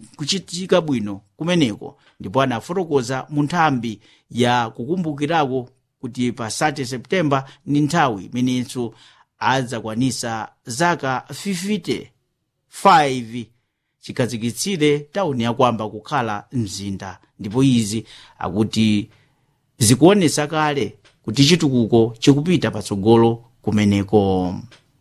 kuchitika bwino kumeneko ndipo anafotokoza mu nthambi ya kukumbukirako kuti pa 30 septemba ndi nthawi imenenso adzakwanisa zaka 55 chikhazikitsire tawuni yakwamba kukhala mzinda ndipo izi akuti zikuonesa kale kuti chitukuko chikupita patsogolo kumeneko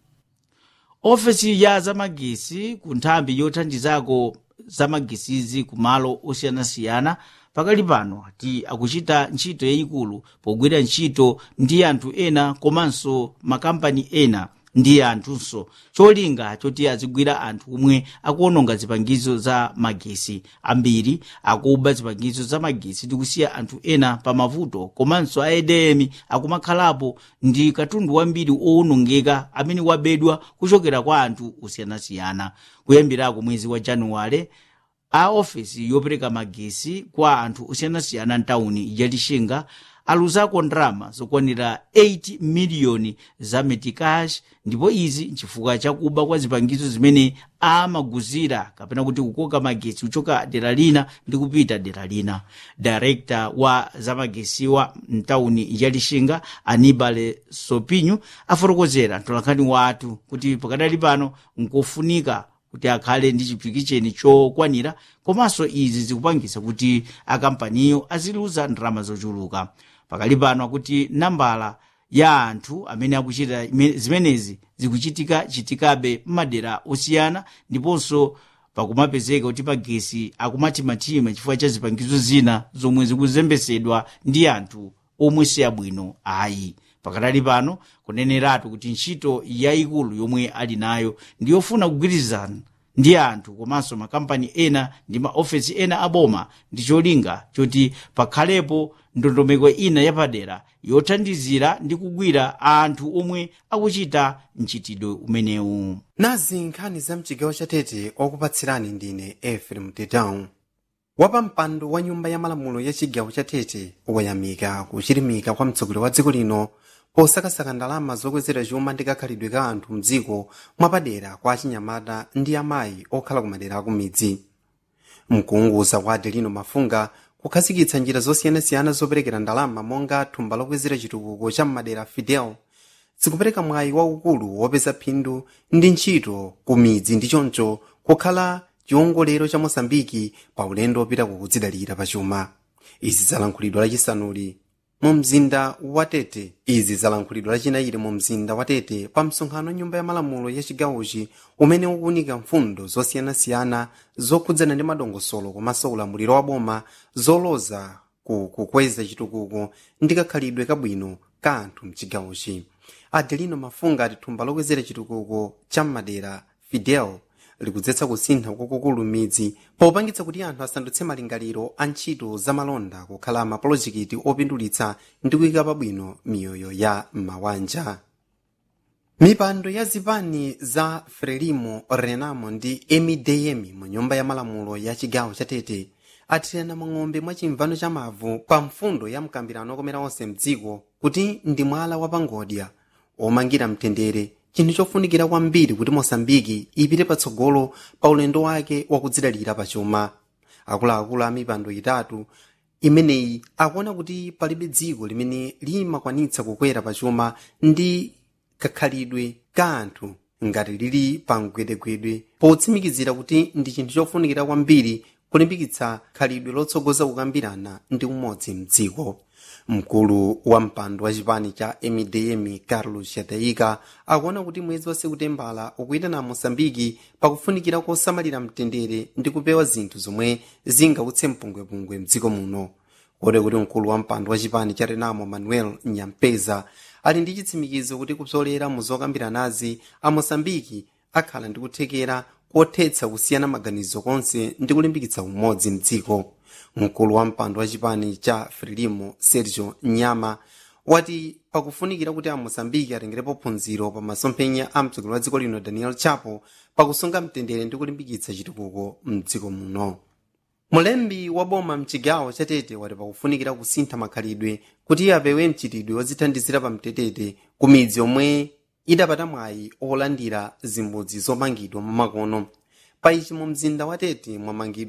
ofesi ya zamagesi ku nthambi yothandizako zamagesizi ku malo osiyanasiyana pakali pano ati akuchita ntchito yayikulu pogwira ntchito ndi anthu ena komanso makampani ena ndi anthunso cholinga choti azigwira anthu omwe akuononga zipangizo za magesi ambiri akuba zipangizo za magesi ndi kusiya anthu ena pa mavuto komanso aedemi akumakhalapo ndi katundu wambiri owonongeka amene wabedwa kuchokera kwa anthu osiyanasiyana kuyambirako mwezi wa januwale a ofesi yopereka magesi kwa anthu osiyanasiyana mtawuni ya lixinga aluzako ndalama zokwanira 8 miliyoni za metikash ndipo izi nchifukwa chakuba kwa zipangizo zimene amaguzira kapena kuti kukoka magesi kuchoka dera lina ndi kupita dera lina direkta wa zamagesiwa mtawuni ya lixinga anibale sopinyu afotokozera mtolankhani wathu kuti pakadali pano nkofunika kuti akhale ndi chipikisheni chokwanira komanso izi zikupangisa kuti akampaniyo aziluza ndalama zochuluka pakali pano akuti nambala ya anthu amene akuchita zimenezi zikuchitika chitikabe m'madera osiyana ndiponso pakumapezeka kuti magesi akumachimatima chifukwa cha zipangizo zina zomwe zikuzembesedwa ndi anthu omwe si abwino ayi pakadali pano kuneneratu kuti ntchito yayikulu yomwe ali nayo ndiyofuna kugwirizana ndi anthu komanso makampani ena ndi maofesi ena aboma ndi cholinga choti pakhalepo ndondomeko ina yapadera yothandizira ndi kugwira anthu omwe akuchita mchitidwe umenewu nazi nkhani za mchigawo chatete okupatsirani ndine efrem tedown wapampando wa nyumba ya malamulo ya chigawo chatete wayamika kuchilimika kwa mtsogoleri wa dziko lino posakasaka ndalama zokwezera chuma ndi kakhalidwe ka anthu mdziko mwapadera kwa achinyamata ndi amayi okhala kumadera akumidzi mkuunguza kwa adelino mafunga kukhazikitsa njira zosiyanasiyana zoperekera ndalama monga thumba lokwezera chitukuko cha mmadera fidel zikupereka mwayi waukulu wopeza phindu ndi ntchito ku midzi ndi choncho kukhala chiwongolero cha mosambiki pa ulendo wopita kukudzidalira pachuma izi zalankhulidwa lachisanuli mu mzinda wa tete izi zalankhulidwa lachinayiri mu mzinda wa tete pa msonkhano wa nyumba ya malamulo ya chigawochi umene ukuunika mfundo zosiyanasiyana zokhudzana ndi madongosolo komanso ulamuliro wa boma zoloza ku kukweza chitukuko ndi kakhalidwe kabwino ka anthu mchigawochi adelino mafunga ati thumba lokwezera chitukuko cha mmadera fidel likudzetsa kusintha kwakukulu midzi popangitsa kuti anthu asandutse malingaliro a ntchito zamalonda kukhala mapolojekiti opindulitsa ndi kuyika pabwino miyoyo ya mawanja mipando ya zipani za frelimo renamo ndi emideyemi mu nyumba ya malamulo ya chigawo cha tete athirana mang'ombe mwa chimvano cha mavu pa mfundo ya mkambirano okomera onse mdziko kuti ndi mwala wapangodya omangira mtendere chinthu chofunikira kwambiri kuti mosambiki ipite patsogolo pa ulendo wake wakudzidalira pachuma akuluakulu a mipando itatu imeneyi akuona kuti palibe dziko limene limakwanitsa kukwera pachuma ndi kakhalidwe ka anthu ngati lili pa mgwedegwedwe potsimikizira kuti ndi chinthu chofunikira kwambiri kulimbikitsa khalidwe lotsogoza kukambirana ndi umodzi mdziko mkulu wa mpando wa chipani cha mdm carlos chataika akuona kuti mwezi wa sekutembala ukuyitana mosambiki pakufunikira kosamalira mtendere ndi kupewa zinthu zomwe zingautse mpungwepungwe mdziko muno kodi kuti mkulu wa mpando wa chipani cha renamo manuel nyampeza ali ndi chitsimikizo kuti kupsolera mu zokambiranazi a mosambiki akhala ndi kuthekera kothetsa kusiyana maganizo konse ndi kulimbikitsa umodzi mdziko mkulu wa mpando wa chipani cha frelimo sergio nyama wati pakufunikira kuti amosambiki atengerepo phunziro pa masomphenya a mtsogoleri wa dziko lino daniel chapo pakusunga mtendere ndi kulimbikitsa chitukuko mdziko muno mulembi wa boma mchigawo chatete wati pakufunikira kusintha makhalidwe kuti apewe mchitidwe wozithandizira pa mtetete ku midzi yomwe idapata mwayi olandira zimbudzi zomangidwa mamakono pa ichi mu mzinda wa tete mwamangidwa